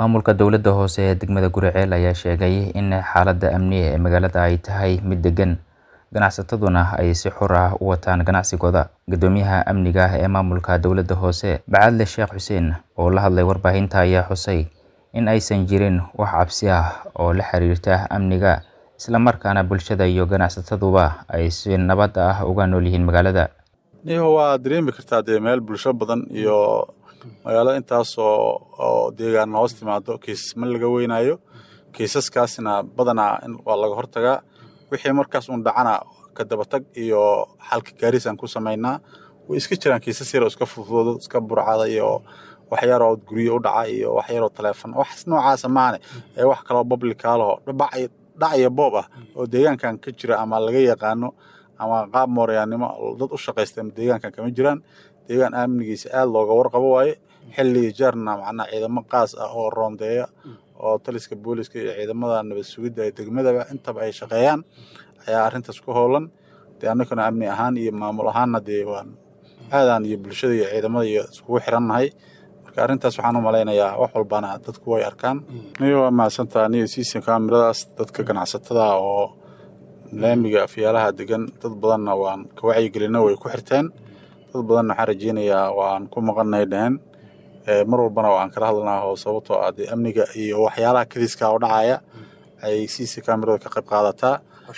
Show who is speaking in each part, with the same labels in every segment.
Speaker 1: Maamulka dowladda hoose ee degmada Guriceel ayaa sheegay in xaaladda amni ee magaalada ay tahay mid deggan, ganacsataduna ay si xor ah u wataan ganacsigooda. Guddoomiyaha amniga ee maamulka dowladda hoose, Bacadle Sheekh Xuseen, oo la hadlay warbaahinta, ayaa xusay in aysan jirin wax cabsi ah oo la xiriirta amniga, isla markaana bulshada iyo ganacsataduba ay si nabad ah ugu nool yihiin magaalada.
Speaker 2: niho waa dareemi kartaa dee meel bulsho badan iyo magaalada intaas oo oo deegaan hoos timaado kiisas ma laga weynaayo kiisaskaasna badanaa in waa laga hortagaa wixii markaas un dhacana ka dabatag iyo xalka gaaris aan ku samaynaa way iska jiraan kiisas yar oo iska fudud iska burcada iyo wax yar oo guryo u dhaca iyo wax yar oo taleefon wax noocaasa maane ee wax kaloo publicaalaho dhac dhac iyo boob ah oo deegaankan ka jira ama laga yaqaano ama qaab mooryaannimo dad u shaqaysta deegaankan kama jiraan deegaan amnigiisa aad looga warqabo waaye xilli jeerna macnaa ciidamo qaas ah oo roondeeya oo taliska booliska iyo ciidamada nabad sugidda ee degmadaba intaba ay shaqeeyaan ayaa arrintaas ku howlan dee annaguna amni ahaan iyo maamul ahaanna dee waan aadaan iyo bulshada iyo ciidamada iyo iskugu xirannahay marka arrintaas waxaan u malaynayaa wax walbana dadku way arkaan niyo waa mahadsantaa niyo siisan kaamiradaas dadka ganacsatada oo laamiga afyaalaha degan dad badanna waan ka wacyigelina way ku xirteen dad badanna waxaan rajeynayaa waan ku maqannahay dhehen mar walbana waan kala hadlanaa oo sababtoo ah dee amniga iyo waxyaalaha kadiska oo dhacaya ay siisa kaamirada ka qayb qaadataa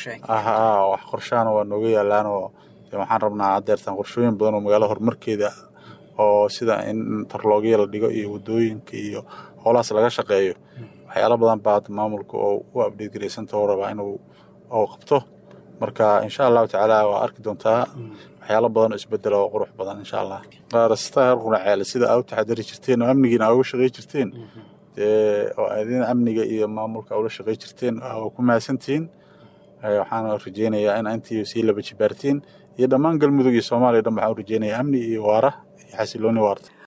Speaker 2: wax qorshaana waa nooga yaalaan oo dee waxaan rabnaa haddeertaan qorshooyin badan oo magaalada horumarkeeda oo sida in tarloogya la dhigo iyo waddooyinka iyo howlahaas laga shaqeeyo waxyaalo badan baa maamulka oo u abdheed garaysanta oo rabaa inuu oo qabto marka insha allahu tacaala waa arki doontaa waxyaalo badan oo isbedela oo qurux badan insha allah qaarastaa heer qunaceel sida aa u taxadari jirteen oo amnigiina aa uga shaqey jirteen dee oo adina amniga iyo maamulka ula shaqey jirteen waa ku mahadsantihiin waxaan rajeynayaa in intii sii laba jibaartiin iyo dhammaan galmudug iyo soomaaliya dhan waxaan u rajeynayaa amni iyo waara iyo xasilooni waarta